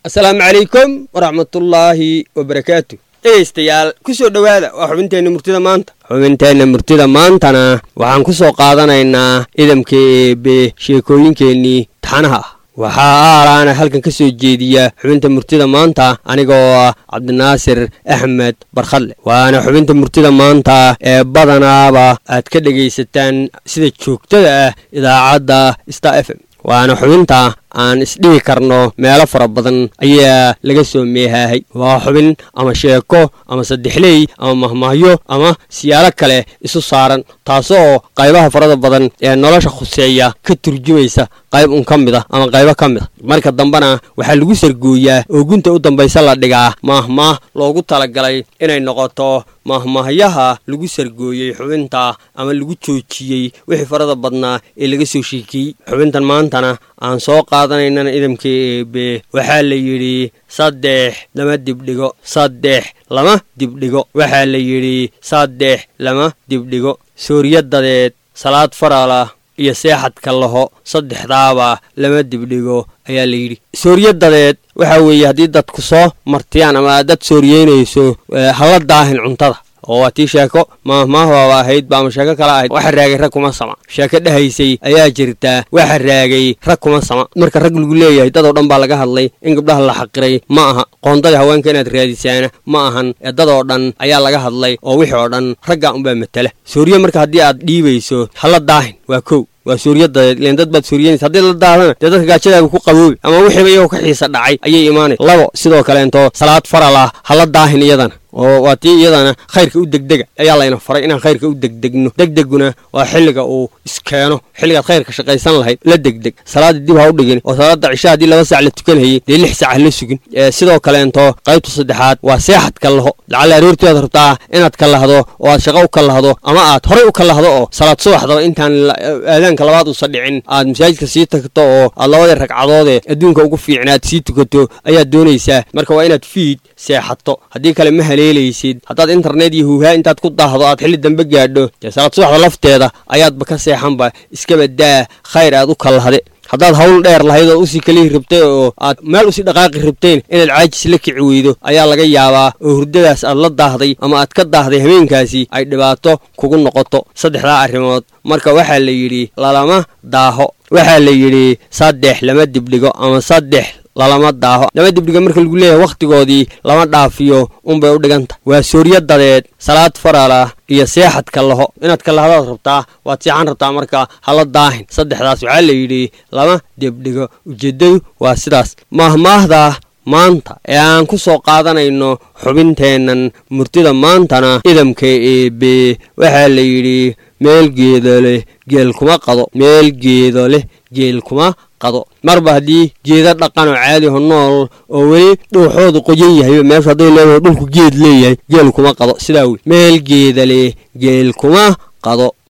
asalaamu calaykum waraxmatullaahi wabarakaatu dhegaystayaal ku soo dhowaada waa xubinteenna murtida maanta xubinteenna murtida maantana waxaan ku soo qaadanaynaa idamka eebe sheekooyinkeennii taxanaha ah waxaa aalaana halkan ka soo jeediya xubinta murtida maanta anigoo ah cabdinaasir axmed barkhadle waana xubinta murtida maanta ee badanaaba aad ka dhegaysataan sida joogtada ah idaacadda star f m waana xubinta aan isdhihi karno meelo fara badan ayaa laga soo meehaahay waa xubin ama sheeko ama saddexley ama mahmahyo ama siyaalo kale isu saaran taasoo qaybaha farada badan ee nolosha khuseeya ka turjumaysa qayb un ka mid a ama qaybo ka mid a marka dambena waxaa lagu sargooyaa oo gunta u dambaysa la dhigaa maahmaah loogu talagalay inay noqoto mahmahyaha lagu sargooyey xubinta ama lagu joojiyey wixii farada badnaa ee laga soo sheekiyey xubintan maantana aan soo qaadanaynana idamka eebe waxaa la yidhi saddex lama dibdhigo saddex lama dibdhigo waxaa la yidhi saddex lama dibdhigo sooriyadadeed salaad farala iyo seexadka laho saddexdaaba lama dibdhigo ayaa la yidhi sooriyadadeed waxaa weeye haddii dadku soo martiyaan ama aad dad sooriyeynayso hala daahin cuntada oo waa tii sheeko maahmaahbaaba ahayd ba ama sheeko kale ahayd waxa raagay rag kuma sama sheeko dhahaysay ayaa jirtaa waxa raagay rag kuma sama marka rag lagu leeyahay dadoo dhan baa laga hadlay in gabdhaha la xaqiray ma aha qoondadii haweenka inaad raadisaana ma ahan ee dadoo dhan ayaa laga hadlay oo wixii oo dhan ragga unbaa matala sooriye marka haddii aad dhiibayso hala daahin waa kow waa suuriyadadeed ilen dad baad suuriyeynaysa haddii la daadana dee dadka gaajadaaga ku qaboobi ama wixiiba iyagoo ka xiisa dhacay ayay imaanay labo sidoo kaleento salaad faral ah hala daahin iyadana oo waa tii iyadana khayrka u degdega ayaa layna faray inaan khayrka u degdegno degdeguna waa xilliga uu iskeeno xilligaad khayrka shaqaysan lahayd la degdeg salaada dib ha u dhigin oo salaada cisha haddii laba saac la tukanhayay dee lix saac ha la sugin sidoo kaleento qaybta saddexaad waa seexadka laho lacalla aroortii aad rabtaa inaad ka lahdo oo aad shaqo u ka lahdo ama aad horay u ka lahdo oo salaad subaxdaba intaan aadaanka labaad uusa dhicin aad masaajidka sii tagto oo aad labadii ragcadoodee adduunka ugu fiicnaad sii tukato ayaad doonaysaa marka waa inaad fiid seexato haddii kale ma haleelaysid haddaad internet iyo huuhaa intaad ku daahdo aad xilli dambe gaadho dee salaad subaxda lafteeda ayaadba ka seexanba iskaba daa khayr aad u kalahde haddaad hawl dheer lahayd oo usii kalihi rabtay oo aad meel usii dhaqaaqi rabteen inaad caajis la kici weydo ayaa laga yaabaa oo hurdadaas aad la daahday ama aad ka daahday habeenkaasi ay dhibaato kugu noqoto saddexdaa arrimood marka waxaa la yidhi lalama daaho waxaa la yidhi saddex lama dibdhigo ama saddex lalama daaho lama dibdhiga marka lagu leeyahay wakhtigoodii lama dhaafiyo unbay u dhiganta waa sooriyadadeed salaad faralah iyo seexadka laho inaad ka lahadaad rabtaa waad seexan rabtaa marka hala daahin saddexdaas waxaa la yidhi lama dibdhigo ujeeddadu waa sidaas maahmaahda maanta ee aan ku soo qaadanayno xubinteennan murtida maantana idamka eebe waxaa la yidhi meel geedo leh geel kuma qado meel geedo leh geel kuma qado marba haddii geeda dhaqan oo caadiho nool oo weli dhuuxoodu qoyan yahay meeshu hadday leedahay dhulku geed leeyahay geel kuma qado sidaa wey meel geeda leh geel kuma qado